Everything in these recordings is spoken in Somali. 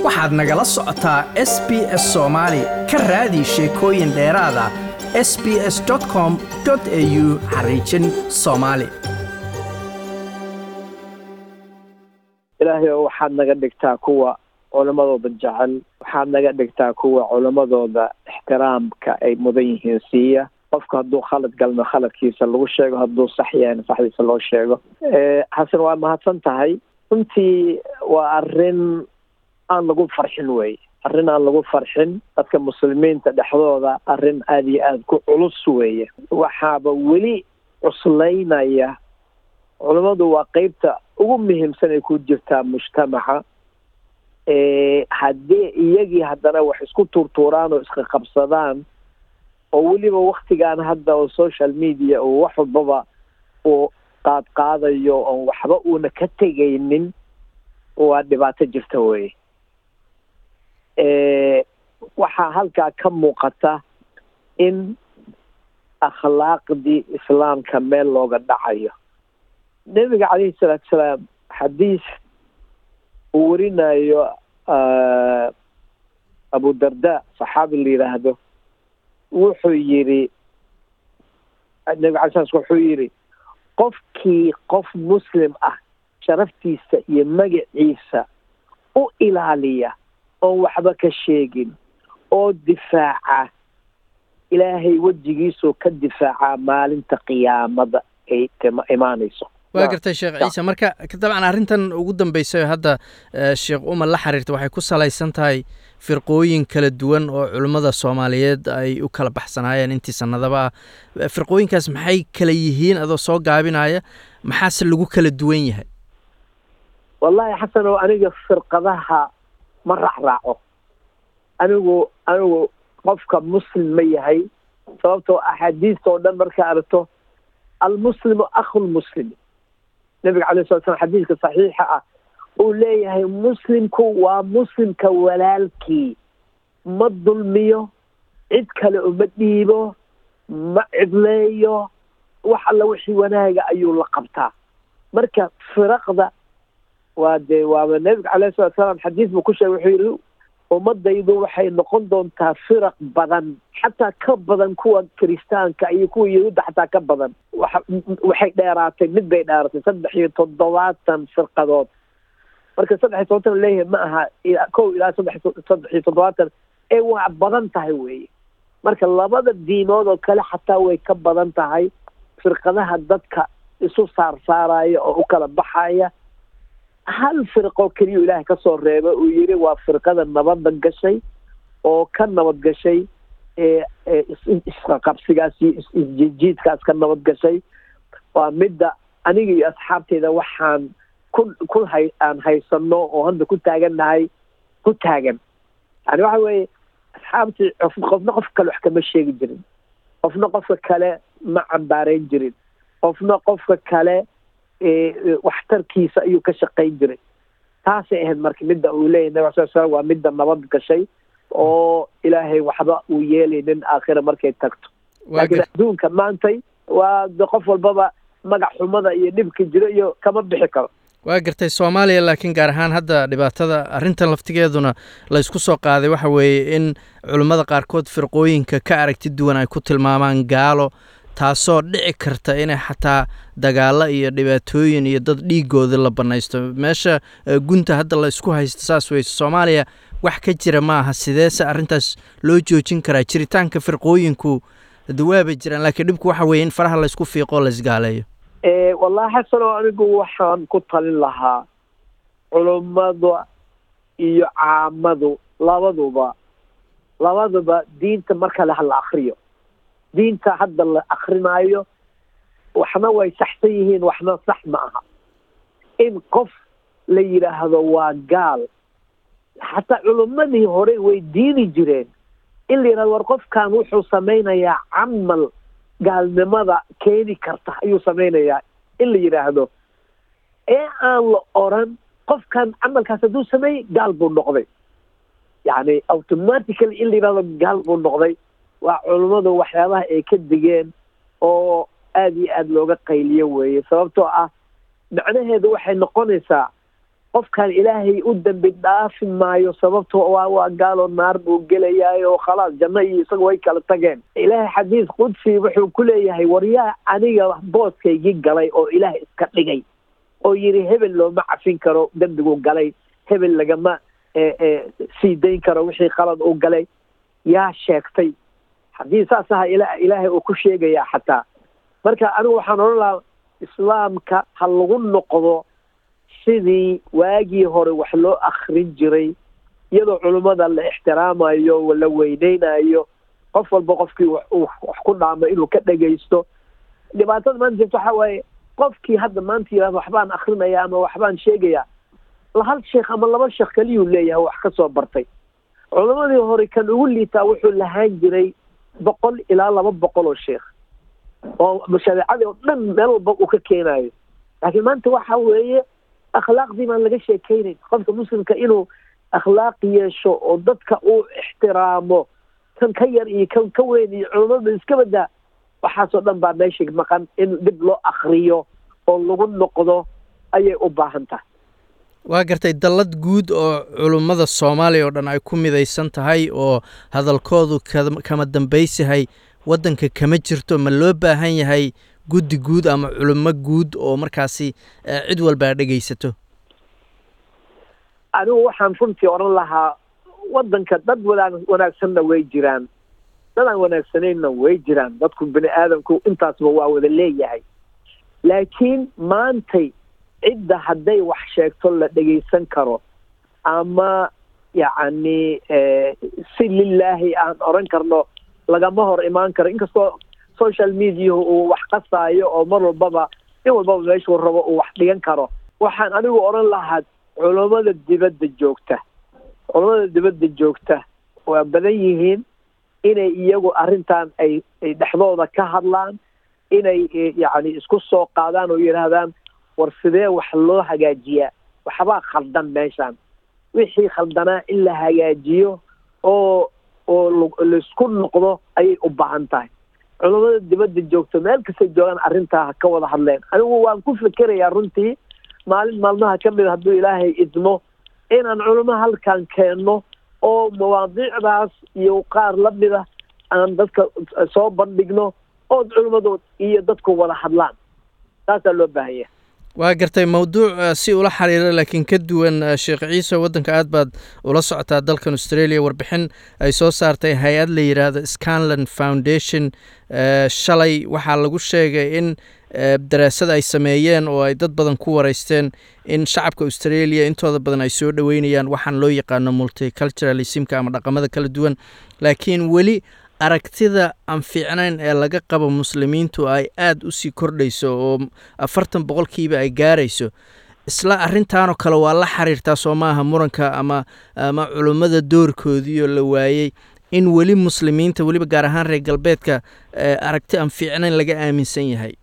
waxaad nagala socotaa s b s soomaali ka raadi sheekooyin dheeraada s b s com au xariijin soomaali ilaahay oo waxaad naga dhigtaa kuwa culammadooda jecel waxaad naga dhigtaa kuwa culammadooda ixtiraamka ay mudan yihiin siiya qofku hadduu khalad galno khaladkiisa lagu sheego hadduu sax yahayna saxdiisa loo sheego xasan waa mahadsan tahay runtii waa arrin aan lagu farxin wey arrin aan lagu farxin dadka muslimiinta dhexdooda arrin aada iyo aada ku culus weeye waxaaba weli cuslaynaya culammadu waa qeybta ugu muhiimsan ay ku jirtaa mujtamaca haddii iyagii haddana wax isku tuurtuuraan oo iska qabsadaan oo weliba waktigan hadda oo social media oo wax walbaba uu qaad qaadayo oon waxba uuna ka tegaynin waa dhibaato jirta wey waxaa halkaa ka muuqata in akhlaaqdii islaamka meel looga dhacayo nebiga calayhi salaatu salaam xadiis uu warinayo abu darda saxaabi la yidhaahdo wuxuu yidhi nebiga alay sla wuxuu yidhi qofkii qof muslim ah sharaftiisa iyo magaciisa u ilaaliya oon waxba ka sheegin oo difaaca ilaahay wejigiisuu ka difaacaa maalinta qiyaamada ay imaanayso waa gartay sheekh ciise marka dabcan arrintan ugu dambeysay oo hadda sheekh umar la xiriirta waxay ku salaysan tahay firqooyin kala duwan oo culummada soomaaliyeed ay u kala baxsanaayeen intii sanadaba ah firqooyinkaas maxay kala yihiin adoo soo gaabinaya maxaase lagu kala duwan yahay wallahi xasan oo aniga firqadaha ma raacraaco anigu anigu qofka muslim ma yahay sababtoo axaadiista oo dhan markaa aragto almuslimu akhulmuslim nabiga calay sala slam xadiiska saxiixa ah uu leeyahay muslimku waa muslimka walaalkii ma dulmiyo cid kale uma dhiibo ma cidleeyo wax alla wixii wanaaga ayuu la qabtaa marka firaqda waa dee waaba nebiga calayhi salatu salaam xadiis buu ku sheegay wuxuu yidhi ummadaydu waxay noqon doontaa firaq badan xataa ka badan kuwa kiristaanka iyo kuwa yahuudda xataa ka badan waxa waxay dheeraatay mid bay dheeraatay saddex iyo toddobaatan firqadood marka saddex iyo toddobaatan leeyahay ma aha kow ilaa saddex saddex iyo toddobaatan ee waa badan tahay weeye marka labada diimood oo kale xataa way ka badan tahay firqadaha dadka isu saarsaaraya oo u kala baxaya hal firqoo keliya ilaahay ka soo reeba uu yidhi waa firqada nabadda gashay oo ka nabad gashay isqaqabsigaas iyo isjiidjiidkaas ka nabad gashay waa midda aniga iyo asxaabteyda waxaan ku ku hay aan haysano oo hadda ku taagannahay ku taagan yani waxa weeye asxaabtii qofna qof kale wax kama sheegi jirin qofna qofka kale ma cambaarayn jirin qofna qofka kale waxtarkiisa ayuu ka shaqayn jiray taasay ahayd marka midda uu leeyahy nabig sal slam waa midda nabad gashay oo ilaahay waxba uu yeelaynin aakhira markay tagto laakiin adduunka maantay waa qof walbaba magac xumada iyo dhibka jiro iyo kama bixi karo waa gartay soomaaliya laakiin gaar ahaan hadda dhibaatada arrintan laftigeeduna laysku soo qaaday waxa weeye in culummada qaarkood firqooyinka ka aragti duwan ay ku tilmaamaan gaalo taasoo dhici karta inay xataa dagaalo iyo dhibaatooyin iyo dad dhiigooda la bannaysto meesha gunta hadda la isku haysto saas weyse soomaaliya wax ka jira ma aha sideese arrintaas loo joojin karaa jiritaanka firqooyinku dawaabay jiraan laakiin dhibku waxa weeye in faraha laysku fiiqoo laysgaaleeyo wallahi xasanoo anigu waxaan ku talin lahaa culummada iyo caamadu labaduba labaduba diinta mar kale hala akriyo diinta hadda la akrinaayo waxna way saxsan yihiin waxna sax ma aha in qof la yidhaahdo waa gaal xataa culummadii hore way diidi jireen in la yidhahdo war qofkan wuxuu samaynayaa camal gaalnimada keeni karta ayuu samaynayaa in la yidhaahdo ee aan la oran qofkan camalkaas hadduu sameeyey gaal buu noqday yacni automatically in la yidhahdo gaal buu noqday waa culummadu waxyaabaha ay ka digeen oo aada iyo aada looga qayliyo weeye sababtoo ah macnaheedu waxay noqonaysaa qofkan ilaahay u dambi dhaafi maayo sababto waa waa gaalo naar buu gelayaay oo khalaas janno iyo isaga way kala tageen ilaahay xadiis qudsi wuxuu ku leeyahay waryaa aniga booskaygii galay oo ilaah iska dhigay oo yidhi hebel looma cafin karo dembigu galay hebel lagama sii dayn karo wixii qalad uu galay yaa sheegtay haddii saas aha ilaahay uu ku sheegayaa xataa marka anigu waxaan odhan lahaa islaamka ha lagu noqdo sidii waagii hore wax loo akrin jiray iyadoo culummada la ixtiraamayo la weyneynayo qof walba qofkii wax ku dhaamo inuu ka dhegaysto dhibaatada maanta jirta waxaa waaye qofkii hadda maanta yihahdo waxbaan akrinaya ama waxbaan sheegaya hal sheekh ama laba sheekh kaliyuu leeyahay wax ka soo bartay culammadii hore kan ugu liitaa wuxuu lahaan jiray boqol ilaa laba boqol oo sheekh oo shareecadii oo dhan meel walba uu ka keenayo laakiin maanta waxa weeye akhlaaqdii baan laga sheekeynayn qofka muslimka inuu akhlaaq yeesho oo dadka uu ixtiraamo kan ka yar iyo kan ka weyn iyo culammada iska badaa waxaasoo dhan baa meesha maqan in dib loo akriyo oo lagu noqdo ayay u baahan tahay waa gartay dallad guud oo culummada soomaaliya oo dhan ay ku midaysan tahay oo hadalkoodu kama dambaysahay waddanka kama jirto ma loo baahan yahay guddi guud ama culummo guud oo markaasi cid walbaa dhegaysato anigu waxaan runtii odhan lahaa waddanka dad wanaag wanaagsanna way jiraan dad aan wanaagsanayna way jiraan dadku bini aadamku intaasba waa wada leeyahay laakiin maantay cidda hadday wax sheegto la dhegaysan karo ama yacni si lilaahi aan odhan karno lagama hor imaan karo inkastoo social mediahu uu wax qasaayo oo mar walbaba in walbaba meeshuu rabo uu wax dhigan karo waxaan anigu odhan lahaa culummada dibadda joogta culummada dibadda joogta waa badan yihiin inay iyagu arrintan ay ay dhexdooda ka hadlaan inay yacni isku soo qaadaan oo yidhaahdaan war sidee wax loo hagaajiyaa waxbaa khaldan meeshaan wixii khaldanaa in la hagaajiyo oo oo laisku noqdo ayay u baahan tahay culummada dibadda joogto meel kastay joogaan arrintaa ha ka wada hadleen anigu waan ku fikerayaa runtii maalin maalmaha ka mid hadduu ilaahay idmo inaan culummo halkan keenno oo mawaadiicdaas iyo qaar la mida aan dadka soo bandhigno ood culimmadood iyo dadku wada hadlaan taasaa loo baahan yahay waa gartay mawduuc si ula xiriira laakiin ka duwan sheekh ciise waddanka aad baad ula socotaa dalkan australia warbixin ay soo saartay hay-ad la yidhaahdo scanland foundation shalay waxaa lagu sheegay in daraasad ay sameeyeen oo ay dad badan ku wareysteen in shacabka australia intooda badan ay soo dhoweynayaan waxaan loo yaqaano multiculturalismka ama dhaqamada kala duwan laakiin weli aragtida aan fiicnayn ee laga qabo muslimiintu ay aada usii kordhayso oo afartan boqolkiiba ay gaarayso isla arrintaanoo kale waa la xiriirtaa soo maaha muranka ama ama culummada doorkoodiioo la waayey in weli muslimiinta weliba gaar ahaan reer galbeedka aragti aan fiicnayn laga aaminsan yahay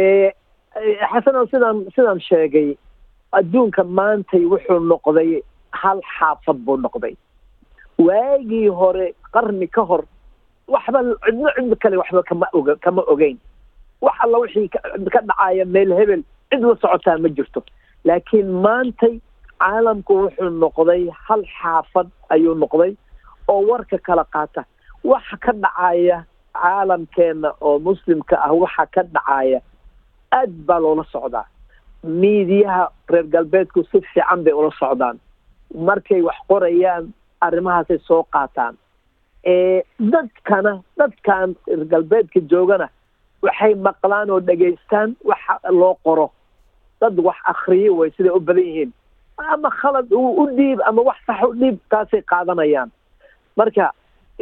xasano sidaan sidaan sheegay adduunka maantay wuxuu noqday hal xaafad buu noqday waagii hore qarni ka hor waxba cidno cidno kale waxba kama oga kama ogeyn wax alla wixii ka dhacaya meel hebel cid la socotaa ma jirto laakiin maantay caalamku wuxuu noqday hal xaafad ayuu noqday oo warka kala qaata waxa ka dhacaya caalamkeena oo muslimka ah waxa ka dhacaya aad baa loola socdaa miidiyaha reer galbeedku si fiican bay ula socdaan markay wax qorayaan arrimahaasay soo qaataan dadkana dadkan reer galbeedka joogana waxay maqlaan oo dhegaystaan waxa loo qoro dad wax akriyo way siday u badan yihiin ama khalad u dhiib ama wax sax u dhiib taasay qaadanayaan marka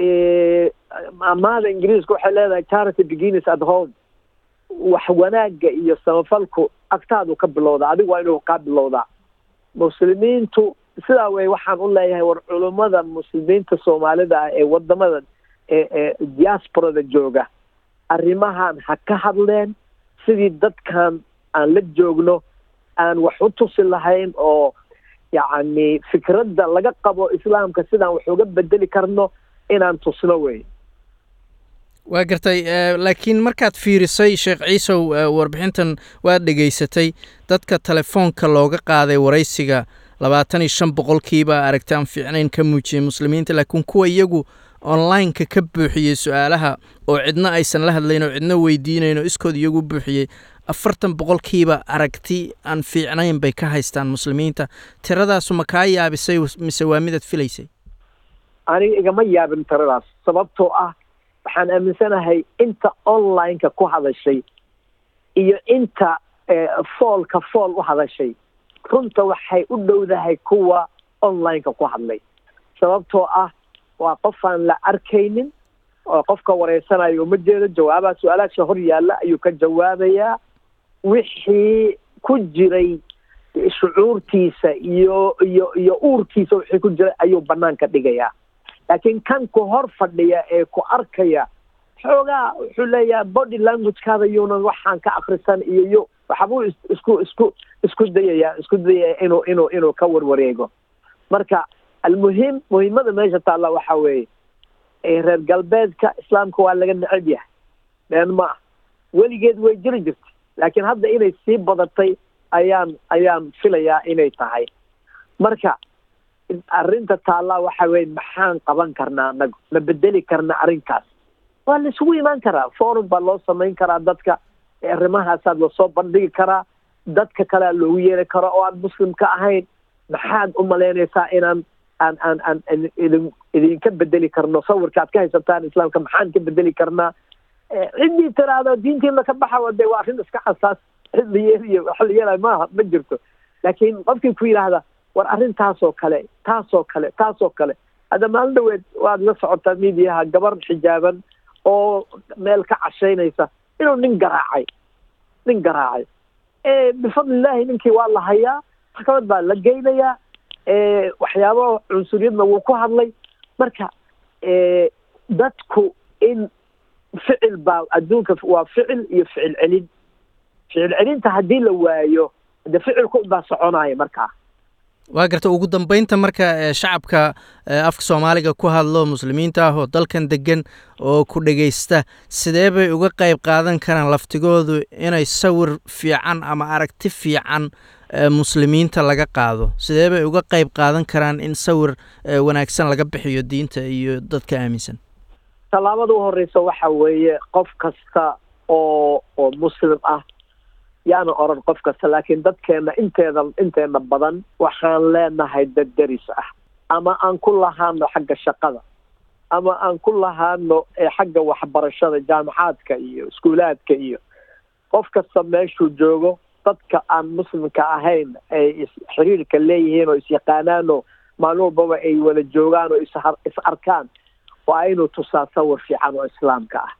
amaada ingiriiska waxay leedahay charity beginners at home wax wanaagga iyo samafalku agtaadu ka bilowdaa adigu waa inuu kaa bilowdaa muslimiintu sidaa wey waxaan u leeyahay war culummada muslimiinta soomaalida ah ee wadamada ee diasporada jooga arrimahan ha ka hadleen sidii dadkan aan la joogno aan wax u tusi lahayn oo yacni fikradda laga qabo islaamka sidaan wax uga bedeli karno inaan tusno wey waa gartay laakiin markaad fiirisay sheekh ciisow warbixintan waad dhegaysatay dadka telefoonka looga qaaday waraysiga labaatan iyo shan boqolkiiba aragti aan fiicnayn ka muujiyey muslimiinta laakiin kuwa iyagu online-ka ka buuxiyey su-aalaha oo cidna aysan la hadlayn oo cidna weydiinayn oo iskood iyagu buuxiyey afartan boqolkiiba aragti aan fiicnayn bay ka haystaan muslimiinta tiradaasu ma kaa yaabisay mise waa midaad filaysay aniga igama yaabin tiradaas sababtoo ah waxaan aaminsanahay inta online-ka ku hadashay iyo inta foolka fool u hadashay runta waxay u dhowdahay kuwa online-ka ku hadlay sababtoo ah waa qof aan la arkaynin oo qofka wareysanayo uma jeedo jawaabaha su-aalaasha hor yaalla ayuu ka jawaabayaa wixii ku jiray shucuurtiisa iyo iyo iyo uurkiisa wixii ku jiray ayuu banaanka dhigayaa laakiin kan ku hor fadhiya ee ku arkaya xoogaa wuxuu leeyahay body languagekaada yuunan waxaan ka akrisan iyo yo waxbuu isku isku isku dayayaa isku dayaya inuu inuu inuu ka warwareego marka almuhim muhiimada meesha taalla waxa weeye reer galbeedka islaamka waa laga necab yahay been ma ah weligeed way jiri jirtay laakiin hadda inay sii badatay ayaan ayaan filayaa inay tahay marka arrinta taallaa waxa weye maxaan qaban karnaa anagu ma bedeli karna arrinkaas waa la isugu imaan karaa forum baa loo samayn karaa dadka arrimahaasaa lasoo bandhigi karaa dadka kalea loogu yeeri karo oo aan muslim ka ahayn maxaad u malaynaysaa inaan aan aan aan idin idinka bedeli karno sawirka aad ka haysataan islaamka maxaan ka bedeli karnaa ciddii tiraahdo diintiina ka baxa de waa arrin iska xasaas cid la yeeliyo waxa la yeelaya maaha ma jirto laakiin qofkii ku yidhaahda war arrintaasoo kale taasoo kale taasoo kale hadda maalin dhaweed waad la socotaa midiyaha gabar xijaaban oo meel ka cashaynaysa inuu nin garaacay nin garaacay bifadlillahi ninkii waa la hayaa maxkamad baa la geynayaa waxyaaba cunsuriyadna wuu ku hadlay marka dadku in ficil baa adduunka waa ficil iyo ficil celin ficil celinta haddii la waayo de ficilku baa soconaya markaa waa garta ugu dambeynta marka shacabka afka soomaaliga ku hadlo muslimiinta ah oo dalkan degan oo ku dhegaysta sidee bay uga qayb qaadan karaan laftigoodu inay sawir fiican ama aragti fiican muslimiinta laga qaado sidee bay uga qayb qaadan karaan in sawir wanaagsan laga bixiyo diinta iyo dadka aaminsan tallaabada u horeysa waxa weeye qof kasta oo oo muslim ah yaana oran qof kasta laakiin dadkeena inteeda inteena badan waxaan leenahay dad deris ah ama aan ku lahaano xagga shaqada ama aan ku lahaano xagga waxbarashada jaamacaadka iyo iskuulaadka iyo qof kasta meeshuu joogo dadka aan muslimka ahayn ay xiriirka leeyihiin oo isyaqaanaanoo maalin walbaba ay wada joogaan oo is arkaan waa inuu tusaa sawir fiican oo islaamka ah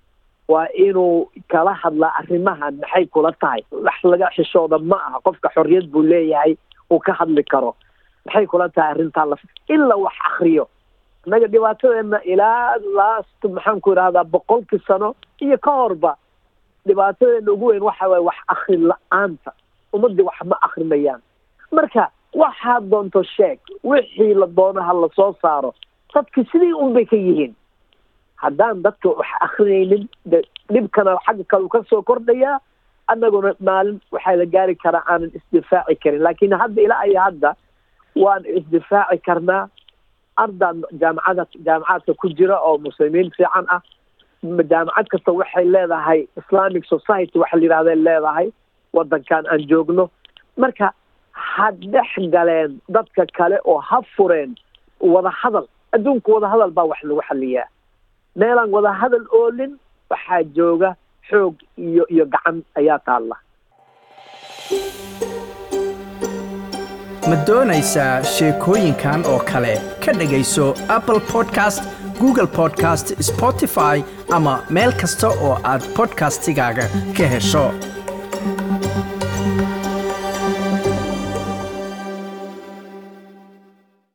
waa inuu kala hadlaa arrimahan maxay kula tahay wax laga xishooda ma aha qofka xorriyad buu leeyahay uu ka hadli karo maxay kula tahay arrintaan la ilaa wax akriyo innaga dhibaatadeena ilaa last maxaan ku idhahdaa boqolkii sano iyo ka horba dhibaatadeena ugu weyn waxa waye wax akri la-aanta ummadii wax ma akrinayaan marka waxaad doonto sheeg wixii la doono ha lasoo saaro dadki sidii un bay ka yihiin haddaan dadka wax akrinaynin de dhibkana xagga kale u ka soo kordhayaa annaguna maalin waxaa la gaari karaa aanan isdifaaci karin laakiin hadda ilaa iyo hadda waan isdifaaci karnaa ardaan jaamacada jaamacaadka ku jira oo muslimiin fiican ah jaamacad kasta waxay leedahay islamic society waxa la yidhahday leedahay waddankan aan joogno marka ha dhex galeen dadka kale oo ha fureen wada hadal adduunka wada hadal baa wax lagu xaliyaa meelaan wada hadal oolin waxaa jooga xoog iyo iyo gacan ayaa taalla ma doonaysaa sheekooyinkan oo kale ka dhegayso apple podcast google podcast spotify ama meel kasta oo aad podcastigaaga ka hesho